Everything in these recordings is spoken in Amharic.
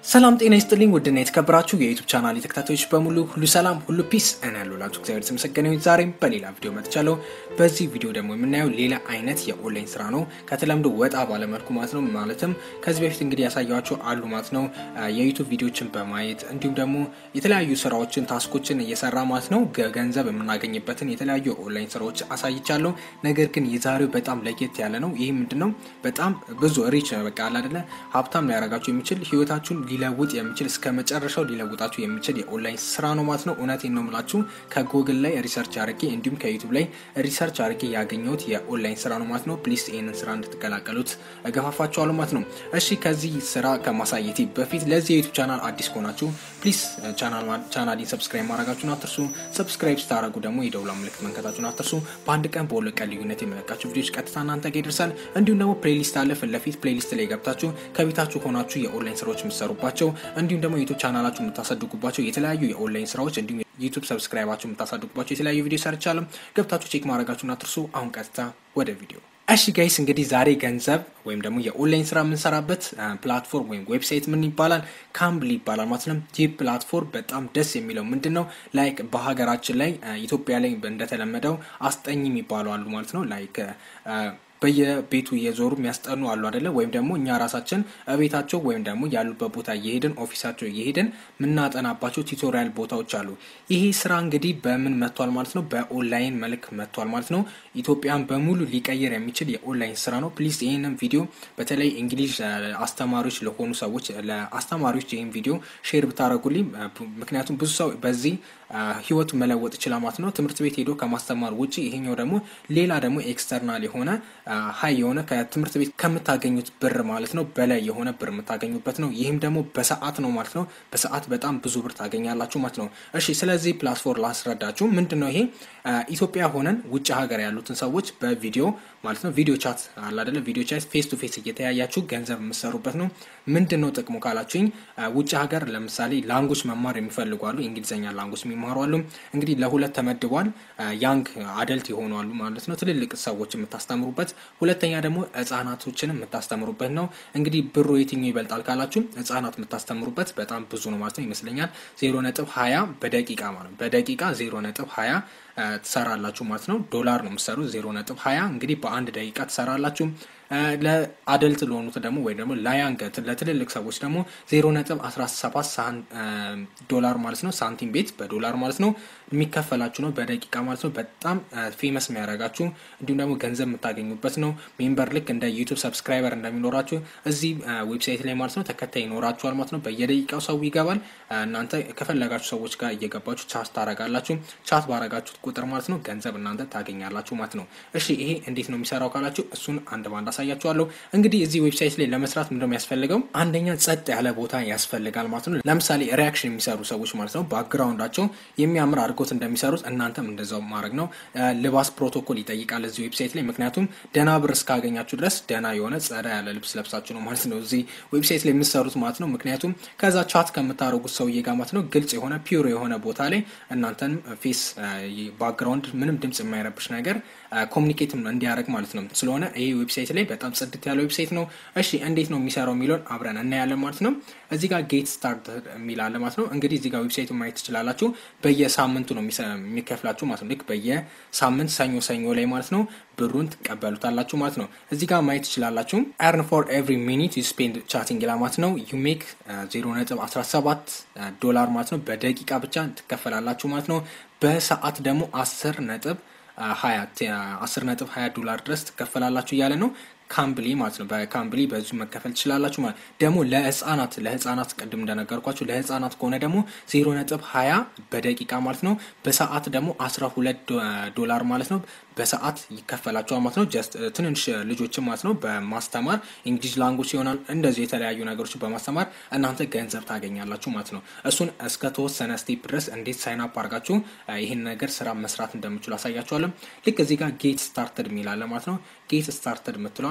ሰላም ጤና ይስጥልኝ ውድና የተከበራችሁ የዩቱብ ቻናል ተከታታዮች በሙሉ ሁሉ ሰላም ሁሉ ፒስ እና ያሉላችሁ እግዚአብሔር የተመሰገነ ይሁን። ዛሬም በሌላ ቪዲዮ መጥቻለሁ። በዚህ ቪዲዮ ደግሞ የምናየው ሌላ አይነት የኦንላይን ስራ ነው፣ ከተለምዶ ወጣ ባለመልኩ ማለት ነው። ማለትም ከዚህ በፊት እንግዲህ ያሳያቸው አሉ ማለት ነው። የዩቱብ ቪዲዮችን በማየት እንዲሁም ደግሞ የተለያዩ ስራዎችን ታስኮችን እየሰራ ማለት ነው ገንዘብ የምናገኝበትን የተለያዩ የኦንላይን ስራዎች አሳይቻለሁ። ነገር ግን የዛሬው በጣም ለየት ያለ ነው። ይህ ምንድን ነው? በጣም ብዙ ሪች በቃ አለ አይደለ ሀብታም ሊያደርጋችሁ የሚችል ህይወታችሁን ሊለውጥ የሚችል እስከ መጨረሻው ሊለውጣችሁ የሚችል የኦንላይን ስራ ነው ማለት ነው። እውነቴን ነው የምላችሁ ከጉግል ላይ ሪሰርች አድርጌ እንዲሁም ከዩቱብ ላይ ሪሰርች አድርጌ ያገኘሁት የኦንላይን ስራ ነው ማለት ነው። ፕሊስ ይህንን ስራ እንድትቀላቀሉት እገፋፋችኋለሁ ማለት ነው። እሺ ከዚህ ስራ ከማሳየቴ በፊት ለዚህ የዩቱብ ቻናል አዲስ ከሆናችሁ ፕሊስ ቻናሊን ሰብስክራይብ ማድረጋችሁን አትርሱ። ሰብስክራይብ ስታደረጉ ደግሞ የደውላ ምልክት መንከታችሁን አትርሱ። በአንድ ቀን በሁለት ቀን ልዩነት የመለቃችሁ ቪዲዮች ቀጥታ እናንተ ጋር ይደርሳል። እንዲሁም ደግሞ ፕሌሊስት አለ ፊት ለፊት ፕሌሊስት ላይ ገብታችሁ ከቤታችሁ ሆናችሁ የኦንላይን ስራዎች የምትሰሩባቸው እንዲሁም ደግሞ ዩቱብ ቻናላችሁ የምታሳድጉባቸው የተለያዩ የኦንላይን ስራዎች እንዲሁም ዩቱብ ሰብስክራይባችሁ የምታሳድጉባቸው የተለያዩ ቪዲዮ ሰርቻለሁ። ገብታችሁ ቼክ ማድረጋችሁን አትርሱ። አሁን ቀጥታ ወደ ቪዲዮ እሺ ጋይስ እንግዲህ ዛሬ ገንዘብ ወይም ደግሞ የኦንላይን ስራ የምንሰራበት ፕላትፎርም ወይም ዌብሳይት ምን ይባላል? ካምብል ይባላል ማለት ነው። ይህ ፕላትፎርም በጣም ደስ የሚለው ምንድን ነው ላይክ በሀገራችን ላይ ኢትዮጵያ ላይ እንደተለመደው አስጠኝ የሚባሉ አሉ ማለት ነው ላይክ በየቤቱ እየዞሩ የሚያስጠኑ አሉ አደለ? ወይም ደግሞ እኛ ራሳችን ቤታቸው ወይም ደግሞ ያሉበት ቦታ እየሄድን ኦፊሳቸው እየሄድን የምናጠናባቸው ቱቶሪያል ቦታዎች አሉ። ይሄ ስራ እንግዲህ በምን መጥቷል ማለት ነው? በኦንላይን መልክ መጥቷል ማለት ነው። ኢትዮጵያን በሙሉ ሊቀይር የሚችል የኦንላይን ስራ ነው። ፕሊዝ ይህንን ቪዲዮ በተለይ እንግሊዝ አስተማሪዎች ለሆኑ ሰዎች ለአስተማሪዎች ይህን ቪዲዮ ሼር ብታደረጉልኝ፣ ምክንያቱም ብዙ ሰው በዚህ ህይወቱ መለወጥ ይችላል ማለት ነው። ትምህርት ቤት ሄዶ ከማስተማር ውጭ ይሄኛው ደግሞ ሌላ ደግሞ ኤክስተርናል የሆነ ሀይ የሆነ ከትምህርት ቤት ከምታገኙት ብር ማለት ነው በላይ የሆነ ብር የምታገኙበት ነው። ይህም ደግሞ በሰዓት ነው ማለት ነው። በሰዓት በጣም ብዙ ብር ታገኛላችሁ ማለት ነው። እሺ ስለዚህ ፕላትፎርም ላስረዳችሁ። ምንድን ነው ይሄ? ኢትዮጵያ ሆነን ውጭ ሀገር ያሉትን ሰዎች በቪዲዮ ማለት ነው ቪዲዮ ቻት አለ አይደለ? ቪዲዮ ቻት ፌስ ቱ ፌስ እየተያያችሁ ገንዘብ የምትሰሩበት ነው። ምንድን ነው ጥቅሙ ካላችሁኝ፣ ውጭ ሀገር ለምሳሌ ላንጎች መማር የሚፈልጉ አሉ። እንግሊዝኛ ላንጎች የሚማሩ አሉ። እንግዲህ ለሁለት ተመድቧል። ያንግ አደልት የሆኑ አሉ ማለት ነው። ትልልቅ ሰዎች የምታስተምሩበት፣ ሁለተኛ ደግሞ ህጻናቶችን የምታስተምሩበት ነው። እንግዲህ ብሩ የትኛው ይበልጣል ካላችሁ፣ ህጻናት የምታስተምሩበት በጣም ብዙ ነው ማለት ነው ይመስለኛል። ዜሮ ነጥብ ሀያ በደቂቃ ማለት ነው። በደቂቃ ዜሮ ነጥብ ሀያ ትሰራላችሁ ማለት ነው። ዶላር ነው የምትሰሩት። ዜሮ ነጥብ ሀያ እንግዲህ በአንድ ደቂቃ ትሰራላችሁ። ለአደልት ለሆኑት ደግሞ ወይ ደግሞ ላያንግ ለትልልቅ ሰዎች ደግሞ ዜሮ ነጥብ አስራ ሰባት ዶላር ማለት ነው። ሳንቲም ቤት በዶላር ማለት ነው የሚከፈላችሁ ነው በደቂቃ ማለት ነው። በጣም ፌመስ የሚያደርጋችሁ እንዲሁም ደግሞ ገንዘብ የምታገኙበት ነው። ሜምበር ልክ እንደ ዩቱብ ሰብስክራይበር እንደሚኖራችሁ እዚህ ዌብሳይት ላይ ማለት ነው ተከታይ ይኖራችኋል ማለት ነው። በየደቂቃው ሰው ይገባል። እናንተ ከፈለጋችሁ ሰዎች ጋር እየገባችሁ ቻት ታረጋላችሁ። ቻት ባረጋችሁት ቁጥር ማለት ነው ገንዘብ እናንተ ታገኛላችሁ ማለት ነው። እሺ ይሄ እንዴት ነው የሚሰራው ካላችሁ እሱን አንድ ባንድ አሳያችኋለሁ። እንግዲህ እዚህ ዌብሳይት ላይ ለመስራት ምንድነው የሚያስፈልገው? አንደኛ ጸጥ ያለ ቦታ ያስፈልጋል ማለት ነው። ለምሳሌ ሪያክሽን የሚሰሩ ሰዎች ማለት ነው ባክግራውንዳቸው የሚያምር አድርጎት እንደሚሰሩት እናንተም እንደዛው ማድረግ ነው። ልባስ ፕሮቶኮል ይጠይቃል እዚህ ዌብሳይት ላይ ምክንያቱም ደህና ብር እስካገኛችሁ ድረስ ደህና የሆነ ጸዳ ያለ ልብስ ለብሳችሁ ነው ማለት ነው እዚህ ዌብሳይት ላይ የምትሰሩት ማለት ነው። ምክንያቱም ከዛ ቻት ከምታደርጉት ሰውዬ ጋር ማለት ነው ግልጽ የሆነ ፒውር የሆነ ቦታ ላይ እናንተን ፌስ ባክግራውንድ ምንም ድምጽ የማይረብሽ ነገር ኮሚኒኬት እንዲያደርግ ማለት ነው። ስለሆነ ይሄ ዌብሳይት ላይ በጣም ጽድት ያለ ዌብሳይት ነው። እሺ እንዴት ነው የሚሰራው የሚለውን አብረን እናያለን ማለት ነው። እዚህ ጋር ጌት ስታርት የሚል አለ ማለት ነው። እንግዲህ እዚህ ጋር ዌብሳይቱ ማየት ትችላላችሁ። በየሳምንቱ ነው የሚከፍላችሁ ማለት ነው። ልክ በየሳምንት ሰኞ ሰኞ ላይ ማለት ነው ብሩን ትቀበሉታላችሁ ማለት ነው። እዚህ ጋር ማየት ትችላላችሁ። ኤርን ፎር ኤቭሪ ሚኒት ዩ ስፔንድ ቻቲንግ ይላል ማለት ነው። ዩ ሜክ ዜሮ ነጥብ አስራ ሰባት ዶላር ማለት ነው። በደቂቃ ብቻ ትከፈላላችሁ ማለት ነው። በሰዓት ደግሞ አስር ነጥብ ሀያ አስር ነጥብ ሀያ ዶላር ድረስ ትከፈላላችሁ እያለ ነው። ካምብሊ ማለት ነው። በካምብሊ በዙ መከፈል ትችላላችሁ ማለት ደግሞ ለህፃናት ለህፃናት ቅድም እንደነገርኳችሁ ለህፃናት ከሆነ ደግሞ ዜሮ ነጥብ ሀያ በደቂቃ ማለት ነው። በሰዓት ደግሞ አስራ ሁለት ዶላር ማለት ነው። በሰዓት ይከፈላቸዋል ማለት ነው። ጀስት ትንንሽ ልጆችን ማለት ነው በማስተማር እንግሊዝ ላንጉጅ ይሆናል እንደዚህ የተለያዩ ነገሮች በማስተማር እናንተ ገንዘብ ታገኛላችሁ ማለት ነው። እሱን እስከ ተወሰነ ስቴፕ ድረስ እንዴት ሳይን አፕ አድርጋችሁ ይህን ነገር ስራ መስራት እንደምችሉ አሳያችኋለሁ። ልክ እዚህ ጋር ጌት ስታርተድ የሚላለ ማለት ነው። ጌት ስታርተድ የምትለዋን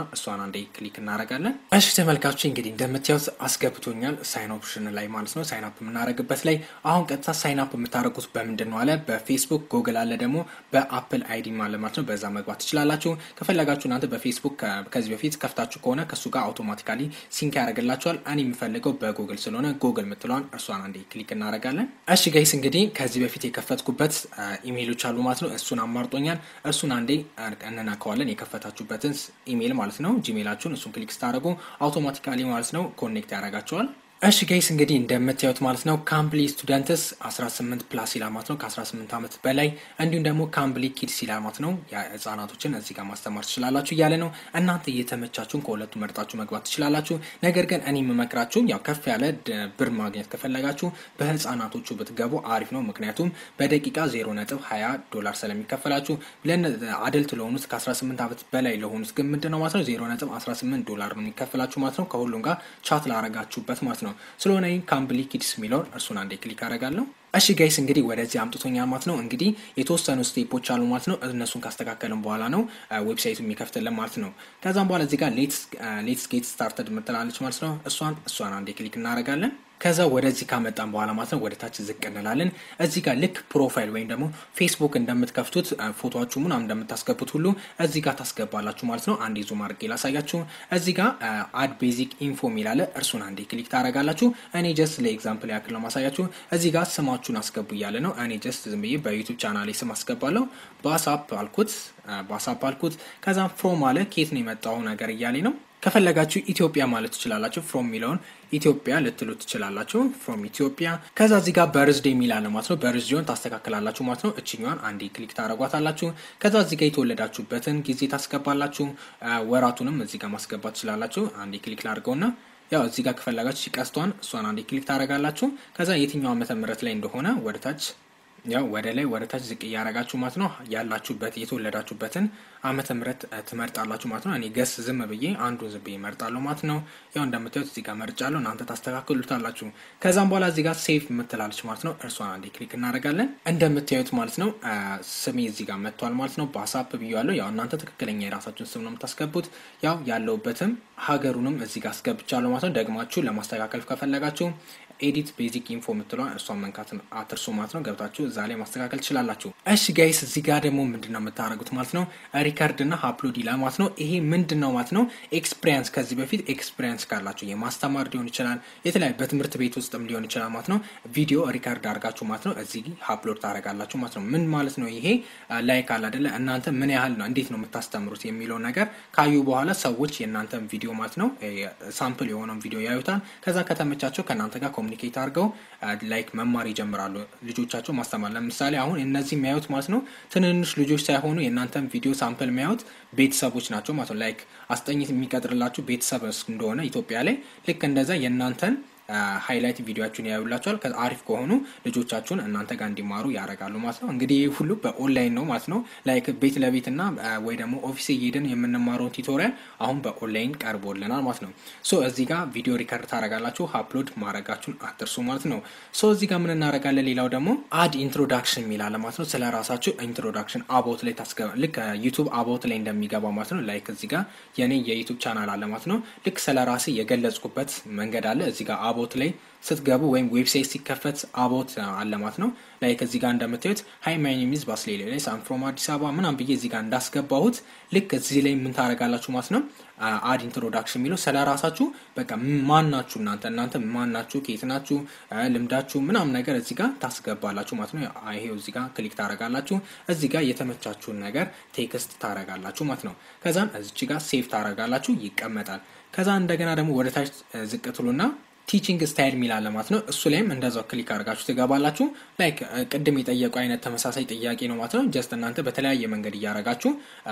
እሷን አንዴ ክሊክ እናደርጋለን። እሺ ተመልካቾች እንግዲህ እንደምታዩት አስገብቶኛል ሳይን ኦፕሽን ላይ ማለት ነው። ሳይን አፕ የምናደርግበት ላይ አሁን ቀጥታ ሳይን አፕ የምታደርጉት በምንድን ነው አለ በፌስቡክ ጉግል አለ ደግሞ በአፕል አይዲ ማለት ማለት ነው። በዛ መግባት ትችላላችሁ። ከፈለጋችሁ እናንተ በፌስቡክ ከዚህ በፊት ከፍታችሁ ከሆነ ከእሱ ጋር አውቶማቲካሊ ሲንክ ያደርግላችኋል። እኔ የሚፈልገው በጉግል ስለሆነ ጉግል ምትለዋን እርሷን አንዴ ክሊክ እናደርጋለን። እሺ ጋይስ እንግዲህ ከዚህ በፊት የከፈትኩበት ኢሜይሎች አሉ ማለት ነው። እሱን አማርጦኛል። እርሱን አንዴ እንነካዋለን። የከፈታችሁበትን ኢሜይል ማለት ነው ጂሜይላችሁን እሱን ክሊክ ስታደርጉ አውቶማቲካሊ ማለት ነው ኮኔክት ያደርጋቸዋል። እሺ ጋይስ እንግዲህ እንደምታዩት ማለት ነው ካምፕሊ ስቱደንትስ 18 ፕላስ ይላል ማለት ነው ከ18 ዓመት በላይ እንዲሁም ደግሞ ካምፕሊ ኪድስ ይላል ማለት ነው ህጻናቶችን እዚህ ጋር ማስተማር ትችላላችሁ እያለ ነው። እናንተ እየተመቻችሁን ከሁለቱ መርጣችሁ መግባት ትችላላችሁ። ነገር ግን እኔ የምመክራችሁ ያው ከፍ ያለ ብር ማግኘት ከፈለጋችሁ በህጻናቶቹ ብትገቡ አሪፍ ነው። ምክንያቱም በደቂቃ 0 ነጥብ 20 ዶላር ስለሚከፈላችሁ አደልት ለሆኑት ከ18 ዓመት በላይ ለሆኑት ግን ምንድን ነው ማለት ነው 0 ነጥብ 18 ዶላር ነው የሚከፈላችሁ ማለት ነው ከሁሉም ጋር ቻት ላረጋችሁበት ማለት ነው። ስለሆነ ካምፕሊ ኪድስ የሚለውን እርሱን አንዴ ክሊክ አደርጋለሁ። እሺ ጋይስ እንግዲህ ወደዚህ አምጥቶኛል ማለት ነው። እንግዲህ የተወሰኑ ስቴፖች አሉ ማለት ነው። እነሱን ካስተካከልን በኋላ ነው ዌብሳይቱ የሚከፍትልን ማለት ነው። ከዛም በኋላ እዚህ ጋር ሌትስ ጌት ስታርተድ ምትላለች ማለት ነው። እሷን እሷን አንዴ ክሊክ እናደርጋለን። ከዛ ወደዚህ ካመጣን በኋላ ማለት ነው ወደ ታች ዝቅ እንላለን። እዚህ ጋር ልክ ፕሮፋይል ወይም ደግሞ ፌስቡክ እንደምትከፍቱት ፎቶችሁ ምናምን እንደምታስገቡት ሁሉ እዚህ ጋር ታስገባላችሁ ማለት ነው። አንዴ ዙም አድርጌ ላሳያችሁ። እዚህ ጋር አድ ቤዚክ ኢንፎ የሚላለ እርሱን አንዴ ክሊክ ታደርጋላችሁ። እኔ ጀስት ለኤግዛምፕል ያክል ነው ማሳያችሁ። እዚህ ጋር ስማችሁን አስገቡ እያለ ነው። እኔ ጀስት ዝም ብዬ በዩቱብ ቻናሌ ስም አስገባለሁ። ባሳፕ አልኩት፣ ባሳፕ አልኩት። ከዛም ፍሮም አለ ኬት ነው የመጣው ነገር እያሌ ነው። ከፈለጋችሁ ኢትዮጵያ ማለት ትችላላችሁ። ፍሮም የሚለውን ኢትዮጵያ ልትሉ ትችላላችሁ። ፍሮም ኢትዮጵያ። ከዛ እዚህ ጋር በርዝዴ የሚላለ ማለት ነው። በርዝዴውን ታስተካክላላችሁ ማለት ነው። እችኛዋን አንዴ ክሊክ ታደረጓታላችሁ። ከዛ እዚህ ጋር የተወለዳችሁበትን ጊዜ ታስገባላችሁ። ወራቱንም እዚህ ጋር ማስገባት ትችላላችሁ። አንዴ ክሊክ ላድርገውና ያው እዚህ ጋር ከፈለጋችሁ ቀስቷን እሷን አንዴ ክሊክ ታደረጋላችሁ። ከዛ የትኛው ዓመተ ምህረት ላይ እንደሆነ ወደ ታች ያው ወደ ላይ ወደ ታች ዝቅ እያረጋችሁ ማለት ነው ያላችሁበት የተወለዳችሁበትን ዓመተ ምህረት ትመርጣላችሁ ማለት ነው። እኔ ገስ ዝም ብዬ አንዱን ዝም ብዬ እመርጣለሁ ማለት ነው። ያው እንደምታዩት እዚህ ጋር መርጫለሁ፣ እናንተ ታስተካክሉታላችሁ። ከዛም በኋላ እዚህ ጋር ሴቭ የምትላለች ማለት ነው። እርሷን አንዴ ክሊክ እናደርጋለን። እንደምታዩት ማለት ነው ስሜ እዚህ ጋር መጥቷል ማለት ነው። በአሳፕ ብያለሁ። ያው እናንተ ትክክለኛ የራሳችሁን ስም ነው የምታስገቡት። ያው ያለውበትም ሀገሩንም እዚህ ጋር አስገብቻለሁ ማለት ነው። ደግማችሁ ለማስተካከል ከፈለጋችሁ ኤዲት ቤዚክ ኢንፎ የምትለዋን እሷን መንካት አትርሱ ማለት ነው። ገብታችሁ እዛ ላይ ማስተካከል ትችላላችሁ። እሺ ጋይስ እዚህ ጋር ደግሞ ምንድን ነው የምታደርጉት ማለት ነው ሪከርድ እና አፕሎድ ይላል ማለት ነው። ይሄ ምንድን ነው ማለት ነው ኤክስፒሪያንስ ከዚህ በፊት ኤክስፒሪያንስ ካላችሁ የማስተማር ሊሆን ይችላል፣ የተለያዩ በትምህርት ቤት ውስጥም ሊሆን ይችላል ማለት ነው። ቪዲዮ ሪከርድ አድርጋችሁ ማለት ነው እዚህ አፕሎድ ታደርጋላችሁ ማለት ነው። ምን ማለት ነው ይሄ ላይክ አለ አይደለ እናንተ ምን ያህል ነው እንዴት ነው የምታስተምሩት የሚለው ነገር ካዩ በኋላ ሰዎች የእናንተን ቪዲዮ ማለት ነው ሳምፕል የሆነውን ቪዲዮ ያዩታል። ከዛ ከተመቻቸው ከእናንተ ጋር ኮሚኒኬት አድርገው ላይክ መማር ይጀምራሉ። ልጆቻቸው ማስተማር ለምሳሌ አሁን እነዚህ የሚያዩት ማለት ነው ትንንሽ ልጆች ሳይሆኑ የእናንተን ቪዲዮ ሳምፕል የሚያዩት ቤተሰቦች ናቸው ማለት ነው። ላይክ አስጠኝት የሚቀጥርላችሁ ቤተሰብ እንደሆነ ኢትዮጵያ ላይ ልክ እንደዛ የእናንተን ሃይላይት ቪዲዮችሁን ያዩላቸዋል። አሪፍ ከሆኑ ልጆቻችሁን እናንተ ጋር እንዲማሩ ያደርጋሉ ማለት ነው። እንግዲህ ይህ ሁሉ በኦንላይን ነው ማለት ነው። ላይክ ቤት ለቤት እና ወይ ደግሞ ኦፊስ እየሄድን የምንማረውን ቱቶሪያል አሁን በኦንላይን ቀርቦልናል ማለት ነው። ሶ እዚህ ጋር ቪዲዮ ሪከርድ ታደርጋላችሁ፣ አፕሎድ ማድረጋችሁን አትርሱ ማለት ነው። ሶ እዚህ ጋር ምን እናደርጋለን? ሌላው ደግሞ አድ ኢንትሮዳክሽን የሚላለ ማለት ነው። ስለ ራሳችሁ ኢንትሮዳክሽን አባውት ላይ ታስገባ ልክ ዩቱብ አባውት ላይ እንደሚገባ ማለት ነው። ላይክ እዚህ ጋር የኔ የዩቱብ ቻናል አለ ማለት ነው። ልክ ስለ ራሴ የገለጽኩበት መንገድ አለ እዚህ ጋር አቦት ላይ ስትገቡ ወይም ዌብሳይት ሲከፈት አቦት አለ ማለት ነው። ላይክ እዚህ ጋር እንደምታዩት ሀይ ማይ ኔም ኢዝ ባስሌ ላይ ሳም ፍሮም አዲስ አበባ ምናም ብዬ እዚህ ጋር እንዳስገባሁት ልክ እዚህ ላይ ምን ታደርጋላችሁ ማለት ነው። አድ ኢንትሮዳክሽን የሚለው ስለ ራሳችሁ በቃ ማን ናችሁ እናንተ እናንተ ማን ናችሁ፣ ከየት ናችሁ፣ ልምዳችሁ ምናም ነገር እዚህ ጋር ታስገባላችሁ ማለት ነው። ይሄው እዚህ ጋር ክሊክ ታደርጋላችሁ። እዚህ ጋር የተመቻችሁን ነገር ቴክስት ታደርጋላችሁ ማለት ነው። ከዛም እዚች ጋር ሴቭ ታደርጋላችሁ፣ ይቀመጣል። ከዛ እንደገና ደግሞ ወደ ታች ዝቅ ትሉና ቲቺንግ ስታይል የሚላለ ማለት ነው። እሱ ላይም እንደዛው ክሊክ አድርጋችሁ ትገባላችሁ። ላይክ ቅድም የጠየቁ አይነት ተመሳሳይ ጥያቄ ነው ማለት ነው። ጀስት እናንተ በተለያየ መንገድ እያረጋችሁ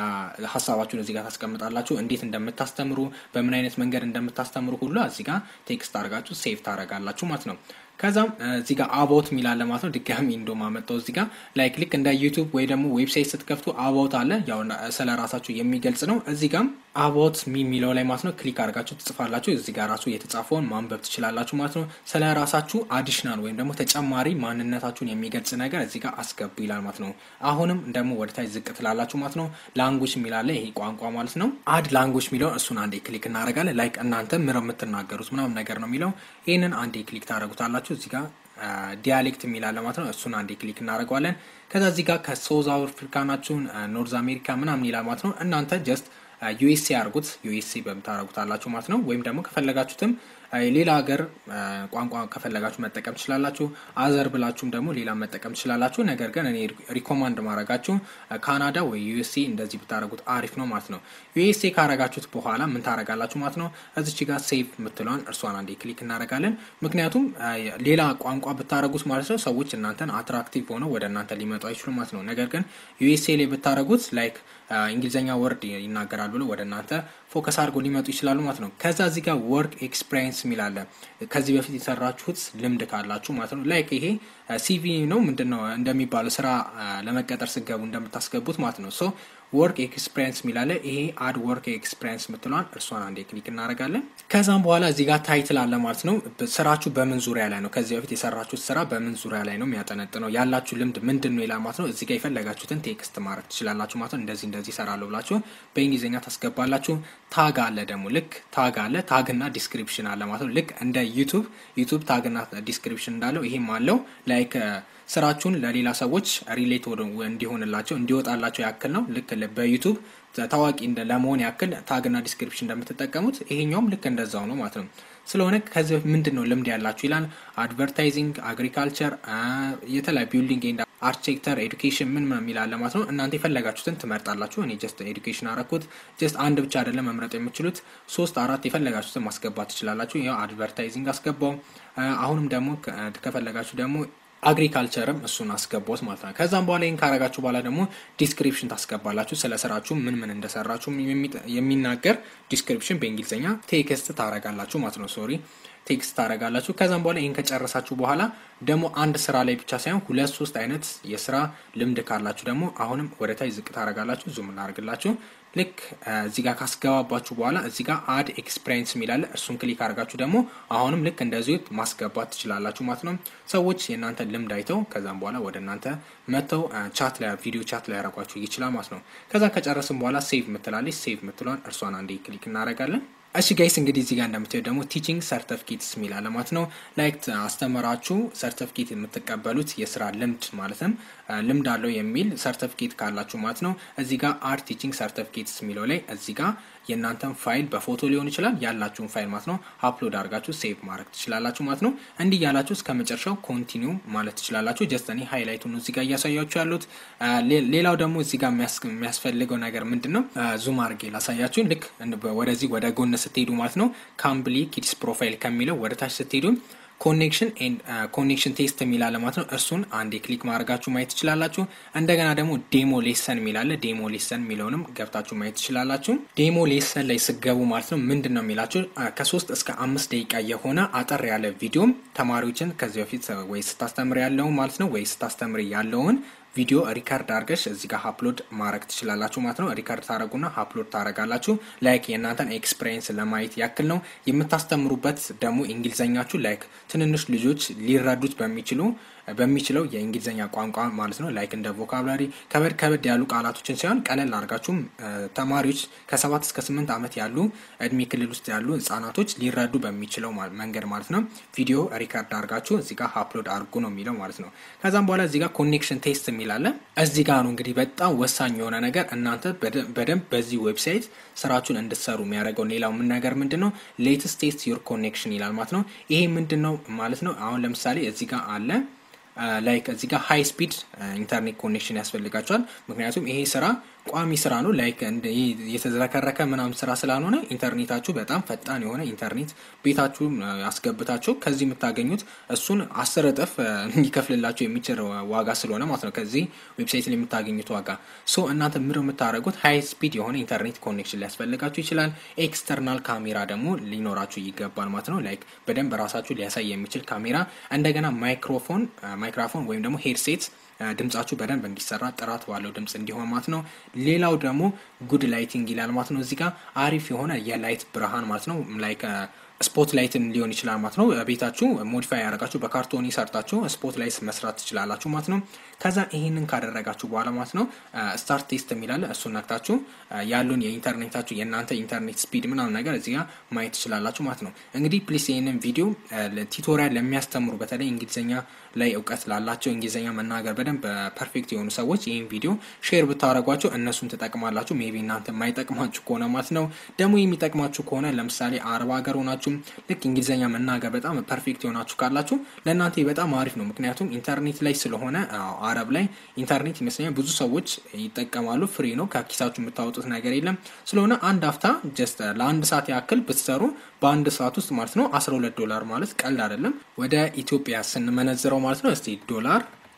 ሀሳባችሁን እዚህ ጋር ታስቀምጣላችሁ። እንዴት እንደምታስተምሩ በምን አይነት መንገድ እንደምታስተምሩ ሁሉ እዚህ ጋር ቴክስት አድርጋችሁ ሴቭ ታደርጋላችሁ ማለት ነው። ከዛም እዚህ ጋር አባውት የሚላለ ማለት ነው። ድጋሚ እንደውም አመጣው እዚህ ጋር ላይክ ልክ እንደ ዩቱብ ወይ ደግሞ ዌብሳይት ስትከፍቱ አባውት አለ። ያው ስለ ራሳችሁ የሚገልጽ ነው። እዚህ ጋም አቦት ሚ የሚለው ላይ ማለት ነው ክሊክ አድርጋችሁ ትጽፋላችሁ። እዚህ ጋር ራሱ የተጻፈውን ማንበብ ትችላላችሁ ማለት ነው። ስለ ራሳችሁ አዲሽናል ወይም ደግሞ ተጨማሪ ማንነታችሁን የሚገልጽ ነገር እዚህ ጋር አስገቡ ይላል ማለት ነው። አሁንም ደግሞ ወደታች ዝቅ ትላላችሁ ማለት ነው። ላንጉጅ የሚላለ ይሄ ቋንቋ ማለት ነው። አድ ላንጉጅ የሚለውን እሱን አንዴ ክሊክ እናደርጋለን። ላይክ እናንተ ምር የምትናገሩት ምናምን ነገር ነው የሚለው ይህንን አንዴ ክሊክ ታደርጉታላችሁ እዚህ ጋር ዲያሌክት የሚላለ ማለት ነው። እሱን አንዴ ክሊክ እናደርገዋለን። ከዛ እዚህ ጋር ከሳውዝ አፍሪካ ናችሁን ኖርዝ አሜሪካ ምናምን ይላል ማለት ነው። እናንተ ጀስት ዩኤስኤ አድርጉት ዩኤስኤ በምታደርጉት አላችሁ ማለት ነው። ወይም ደግሞ ከፈለጋችሁትም ሌላ ሀገር ቋንቋ ከፈለጋችሁ መጠቀም ትችላላችሁ። አዘር ብላችሁም ደግሞ ሌላ መጠቀም ትችላላችሁ። ነገር ግን እኔ ሪኮማንድ ማድረጋችሁ ካናዳ ወይ ዩኤስኤ እንደዚህ ብታደረጉት አሪፍ ነው ማለት ነው። ዩኤስኤ ካረጋችሁት በኋላ ምን ታረጋላችሁ ማለት ነው። እዚች ጋር ሴቭ የምትለዋን እርሷን አንዴ ክሊክ እናደረጋለን። ምክንያቱም ሌላ ቋንቋ ብታደረጉት ማለት ነው ሰዎች እናንተን አትራክቲቭ ሆነው ወደ እናንተ ሊመጡ አይችሉም ማለት ነው። ነገር ግን ዩኤስኤ ላይ ብታደረጉት ላይክ እንግሊዝኛ ወርድ ይናገራል ብሎ ወደ እናንተ ፎከስ አድርጎ ሊመጡ ይችላሉ ማለት ነው። ከዛ እዚህ ጋር ወርክ ኤክስፒሪየንስ የሚላለ ከዚህ በፊት የሰራችሁት ልምድ ካላችሁ ማለት ነው። ላይክ ይሄ ሲቪ ነው ምንድን ነው እንደሚባለው ስራ ለመቀጠር ስገቡ እንደምታስገቡት ማለት ነው። ሶ ወርክ ኤክስፒሪየንስ የሚላለ ይሄ አድ ወርክ ኤክስፒሪየንስ የምትለዋን እርሷን አንዴ ክሊክ እናደርጋለን። ከዛም በኋላ እዚህ ጋር ታይትል አለ ማለት ነው። ስራችሁ በምን ዙሪያ ላይ ነው፣ ከዚህ በፊት የሰራችሁት ስራ በምን ዙሪያ ላይ ነው የሚያጠነጥነው፣ ያላችሁ ልምድ ምንድን ነው ይላል ማለት ነው። እዚህ ጋር የፈለጋችሁትን ቴክስት ማድረግ ትችላላችሁ ማለት ነው። እንደዚህ እንደዚህ ይሰራለሁ ብላችሁ በእንግሊዝኛ ታስገባላችሁ። ታግ አለ ደግሞ ልክ ታግ አለ ታግና ዲስክሪፕሽን አለ ማለት ነው። ልክ እንደ ዩቱብ ዩቱብ ታግና ዲስክሪፕሽን እንዳለው ይሄም አለው ላይክ ስራችሁን ለሌላ ሰዎች ሪሌት እንዲሆንላቸው እንዲወጣላቸው ያክል ነው። ልክ በዩቱብ ታዋቂ ለመሆን ያክል ታግና ዲስክሪፕሽን እንደምትጠቀሙት ይሄኛውም ልክ እንደዛው ነው ማለት ነው። ስለሆነ ከዚህ ምንድን ነው ልምድ ያላችሁ ይላል። አድቨርታይዚንግ፣ አግሪካልቸር፣ የተለያዩ ቢልዲንግ ኤንድ አርኪቴክተር፣ ኤዱኬሽን ምን ምን የሚላለ ማለት ነው። እናንተ የፈለጋችሁትን ትመርጣላችሁ። እኔ ጀስት ኤዱኬሽን አረኩት። ጀስት አንድ ብቻ አይደለም መምረጥ የምችሉት ሶስት አራት የፈለጋችሁትን ማስገባት ትችላላችሁ። ያው አድቨርታይዚንግ አስገባው። አሁንም ደግሞ ከፈለጋችሁ ደግሞ አግሪካልቸርም እሱን አስገቦት ማለት ነው። ከዛም በኋላ ይህን ካረጋችሁ በኋላ ደግሞ ዲስክሪፕሽን ታስገባላችሁ። ስለ ስራችሁ ምን ምን እንደሰራችሁ የሚናገር ዲስክሪፕሽን በእንግሊዝኛ ቴክስት ታረጋላችሁ ማለት ነው። ሶሪ ቴክስት ታረጋላችሁ። ከዛም በኋላ ይህን ከጨረሳችሁ በኋላ ደግሞ አንድ ስራ ላይ ብቻ ሳይሆን ሁለት ሶስት አይነት የስራ ልምድ ካላችሁ ደግሞ አሁንም ወደ ታች ዝቅ ታረጋላችሁ። ዙም እናደርግላችሁ። ልክ እዚህ ጋር ካስገባባችሁ በኋላ እዚህ ጋር አድ ኤክስፒሪየንስ የሚላለ እርሱን ክሊክ አድርጋችሁ ደግሞ አሁንም ልክ እንደዚሁ ማስገባት ትችላላችሁ ማለት ነው። ሰዎች የእናንተ ልምድ አይተው ከዛም በኋላ ወደ እናንተ መጥተው ቻት ላይ ቪዲዮ ቻት ላይ ያደርጓችሁ ይችላል ማለት ነው። ከዛ ከጨረስም በኋላ ሴቭ ምትላለች። ሴቭ ምትሏን እርሷን አንዴ ክሊክ እናደርጋለን። እሺ ጋይስ እንግዲህ እዚህ ጋር እንደምታዩት ደግሞ ቲቺንግ ሰርተፊኬትስ የሚል አለ ማለት ነው። ላይክ አስተምራችሁ ሰርተፊኬት የምትቀበሉት የስራ ልምድ ማለትም ልምድ አለው የሚል ሰርተፊኬት ካላችሁ ማለት ነው። እዚህ ጋር አር ቲቺንግ ሰርተፊኬትስ የሚለው ላይ እዚህ ጋር የእናንተን ፋይል በፎቶ ሊሆን ይችላል ያላችሁን ፋይል ማለት ነው አፕሎድ አድርጋችሁ ሴቭ ማድረግ ትችላላችሁ ማለት ነው። እንዲህ ያላችሁ እስከ መጨረሻው ኮንቲኒው ማለት ትችላላችሁ። ጀስት እኔ ሃይላይቱ ነው እዚህ ጋር እያሳያችሁ ያሉት። ሌላው ደግሞ እዚህ ጋር የሚያስፈልገው ነገር ምንድን ነው? ዙም አድርጌ ላሳያችሁ። ልክ ወደዚህ ወደ ጎን ስትሄዱ ማለት ነው ካምብሊ ኪድስ ፕሮፋይል ከሚለው ወደ ታች ስትሄዱ ኮኔክሽን ኮኔክሽን ቴስት የሚላለ ማለት ነው። እርሱን አንዴ ክሊክ ማድረጋችሁ ማየት ትችላላችሁ። እንደገና ደግሞ ዴሞ ሌሰን የሚላለ ዴሞ ሌሰን የሚለውንም ገብታችሁ ማየት ትችላላችሁ። ዴሞ ሌሰን ላይ ስገቡ ማለት ነው ምንድን ነው የሚላችሁ ከሶስት እስከ አምስት ደቂቃ የሆነ አጠር ያለ ቪዲዮም ተማሪዎችን ከዚህ በፊት ወይ ስታስተምር ያለውን ማለት ነው ወይ ስታስተምር ያለውን ቪዲዮ ሪካርድ አድርገሽ እዚህ ጋር አፕሎድ ማድረግ ትችላላችሁ ማለት ነው። ሪካርድ ታደረጉና አፕሎድ ታደረጋላችሁ። ላይክ የእናንተን ኤክስፒሪየንስ ለማየት ያክል ነው። የምታስተምሩበት ደግሞ እንግሊዘኛችሁ ላይክ ትንንሽ ልጆች ሊረዱት በሚችሉ በሚችለው የእንግሊዝኛ ቋንቋ ማለት ነው። ላይክ እንደ ቮካብላሪ ከበድ ከበድ ያሉ ቃላቶችን ሳይሆን ቀለል አድርጋችሁም ተማሪዎች ከሰባት እስከ ስምንት ዓመት ያሉ እድሜ ክልል ውስጥ ያሉ ህጻናቶች ሊረዱ በሚችለው መንገድ ማለት ነው ቪዲዮ ሪካርድ አድርጋችሁ እዚህ ጋር አፕሎድ አድርጉ ነው የሚለው ማለት ነው። ከዛም በኋላ እዚህ ጋር ኮኔክሽን ቴስት የሚላለ እዚህ ጋር ነው እንግዲህ በጣም ወሳኝ የሆነ ነገር እናንተ በደንብ በዚህ ዌብሳይት ስራችሁን እንድትሰሩ የሚያደርገው ሌላው ምን ነገር ምንድን ነው ሌትስት ቴስት ዩር ኮኔክሽን ይላል ማለት ነው። ይሄ ምንድን ነው ማለት ነው። አሁን ለምሳሌ እዚህ ጋር አለ ላይክ እዚህ ጋር ሃይ ስፒድ ኢንተርኔት ኮኔክሽን ያስፈልጋቸዋል። ምክንያቱም ይሄ ስራ ቋሚ ስራ ነው። ላይክ የተዝረከረከ ምናምን ስራ ስላልሆነ ኢንተርኔታችሁ በጣም ፈጣን የሆነ ኢንተርኔት ቤታችሁ አስገብታችሁ ከዚህ የምታገኙት እሱን አስር እጥፍ ሊከፍልላችሁ የሚችል ዋጋ ስለሆነ ማለት ነው ከዚህ ዌብሳይት ላይ የምታገኙት ዋጋ። ሶ እናንተ ምር የምታደርጉት ሃይ ስፒድ የሆነ ኢንተርኔት ኮኔክሽን ሊያስፈልጋችሁ ይችላል። ኤክስተርናል ካሜራ ደግሞ ሊኖራችሁ ይገባል ማለት ነው። ላይክ በደንብ ራሳችሁ ሊያሳይ የሚችል ካሜራ፣ እንደገና ማይክሮፎን ማይክሮፎን ወይም ደግሞ ሄድሴት ድምጻችሁ በደንብ እንዲሰራ ጥራት ባለው ድምጽ እንዲሆን ማለት ነው። ሌላው ደግሞ ጉድ ላይቲንግ ይላል ማለት ነው። እዚህ ጋር አሪፍ የሆነ የላይት ብርሃን ማለት ነው ላይክ ስፖት ላይትን ሊሆን ይችላል ማለት ነው። ቤታችሁ ሞዲፋይ ያደረጋችሁ በካርቶኒ ሰርታችሁ ስፖት ላይት መስራት ትችላላችሁ ማለት ነው። ከዛ ይህንን ካደረጋችሁ በኋላ ማለት ነው ስታርት ቴስት የሚላለ እሱን ነክታችሁ ያሉን የኢንተርኔታችሁ የእናንተ ኢንተርኔት ስፒድ ምናምን ነገር እዚህ ጋር ማየት ትችላላችሁ ማለት ነው። እንግዲህ ፕሊስ ይህንን ቪዲዮ ቲቶሪያል ለሚያስተምሩ በተለይ እንግሊዝኛ ላይ እውቀት ላላቸው እንግሊዝኛ መናገር በደንብ ፐርፌክት የሆኑ ሰዎች ይህን ቪዲዮ ሼር ብታደረጓቸው እነሱን ትጠቅማላችሁ። ሜቢ እናንተ የማይጠቅማችሁ ከሆነ ማለት ነው። ደግሞ የሚጠቅማችሁ ከሆነ ለምሳሌ አረብ ሀገር ሆናችሁ ልክ እንግሊዝኛ መናገር በጣም ፐርፌክት የሆናችሁ ካላችሁ ለእናንተ በጣም አሪፍ ነው። ምክንያቱም ኢንተርኔት ላይ ስለሆነ አረብ ላይ ኢንተርኔት ይመስለኛል ብዙ ሰዎች ይጠቀማሉ። ፍሪ ነው፣ ከኪሳችሁ የምታወጡት ነገር የለም። ስለሆነ አንድ አፍታ ጀስት ለአንድ ሰዓት ያክል ብትሰሩ በአንድ ሰዓት ውስጥ ማለት ነው 12 ዶላር ማለት ቀልድ አይደለም። ወደ ኢትዮጵያ ስንመነዝረው ማለት ነው እስቲ ዶላር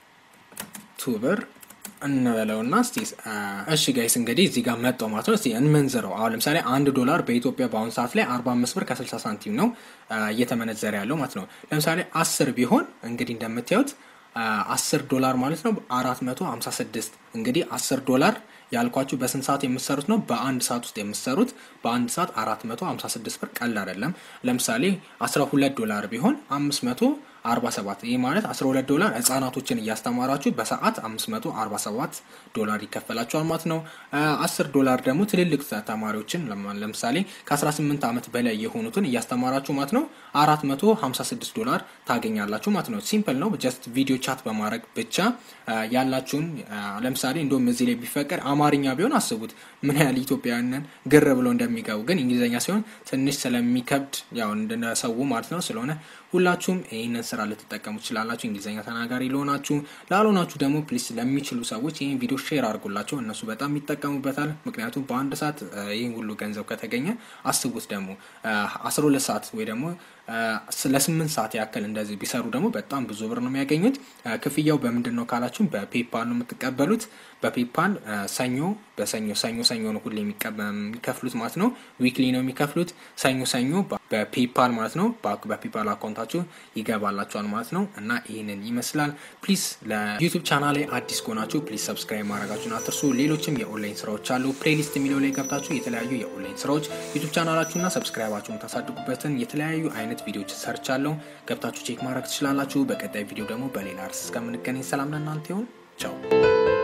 ቱ ብር እንበለውና እስቲ እሺ ጋይስ እንግዲህ እዚህ ጋር መጣው ማለት ነው። እስቲ እንመንዝረው። አሁን ለምሳሌ አንድ ዶላር በኢትዮጵያ በአሁኑ ሰዓት ላይ 45 ብር ከ60 ሳንቲም ነው እየተመነዘረ ያለው ማለት ነው። ለምሳሌ አስር ቢሆን እንግዲህ እንደምታዩት አስር ዶላር ማለት ነው አራት መቶ ሀምሳ ስድስት እንግዲህ አስር ዶላር ያልኳችሁ በስንት ሰዓት የምትሰሩት ነው? በአንድ ሰዓት ውስጥ የምትሰሩት በአንድ ሰዓት አራት መቶ ሀምሳ ስድስት ብር ቀላል አይደለም። ለምሳሌ አስራ ሁለት ዶላር ቢሆን አምስት መቶ አርባ ሰባት ይህ ማለት አስራ ሁለት ዶላር ህጻናቶችን እያስተማራችሁ በሰዓት አምስት መቶ አርባ ሰባት ዶላር ይከፈላችኋል ማለት ነው። አስር ዶላር ደግሞ ትልልቅ ተማሪዎችን ለምሳሌ ከአስራ ስምንት ዓመት በላይ የሆኑትን እያስተማራችሁ ማለት ነው አራት መቶ ሀምሳ ስድስት ዶላር ታገኛላችሁ ማለት ነው። ሲምፕል ነው። ጀስት ቪዲዮ ቻት በማድረግ ብቻ ያላችሁን ለምሳሌ እንደውም እዚህ ላይ ቢፈቀድ አማርኛ ቢሆን አስቡት ምን ያህል ኢትዮጵያውያንን ግር ብሎ እንደሚገቡ ግን እንግሊዝኛ ሲሆን ትንሽ ስለሚከብድ ያው እንደሰው ማለት ነው። ስለሆነ ሁላችሁም ይህንን ስራ ልትጠቀሙ ትችላላችሁ። እንግሊዝኛ ተናጋሪ ለሆናችሁ፣ ላልሆናችሁ ደግሞ ፕሊስ ለሚችሉ ሰዎች ይህን ቪዲዮ ሼር አድርጉላቸው። እነሱ በጣም ይጠቀሙበታል። ምክንያቱም በአንድ ሰዓት ይህን ሁሉ ገንዘብ ከተገኘ አስቡት ደግሞ አስራ ሁለት ሰዓት ወይ ደግሞ ለስምንት ሰዓት ያክል እንደዚህ ቢሰሩ ደግሞ በጣም ብዙ ብር ነው የሚያገኙት። ክፍያው በምንድን ነው ካላችሁ በፔፓል ነው የምትቀበሉት። በፔፓል ሰኞ በሰኞ ሰኞ ሰኞ ነው ሁሌ የሚከፍሉት ማለት ነው። ዊክሊ ነው የሚከፍሉት ሰኞ ሰኞ በፔፓል ማለት ነው። በፔፓል አካውንታችሁ ይገባላችኋል ማለት ነው። እና ይህንን ይመስላል። ፕሊዝ ለዩቱብ ቻናል ላይ አዲስ ከሆናችሁ ፕሊዝ ሰብስክራይብ ማድረጋችሁን አትርሱ። ሌሎችም የኦንላይን ስራዎች አሉ። ፕሌሊስት የሚለው ላይ ገብታችሁ የተለያዩ የኦንላይን ስራዎች ዩቱብ ቻናላችሁና ሰብስክራይባችሁን ታሳድጉበትን የተለያዩ አይነት ቪዲዮዎች ሰርቻለሁ። ገብታችሁ ቼክ ማድረግ ትችላላችሁ። በቀጣይ ቪዲዮ ደግሞ በሌላ ርዕስ እስከምንገናኝ ሰላም ለእናንተ ይሁን። ቻው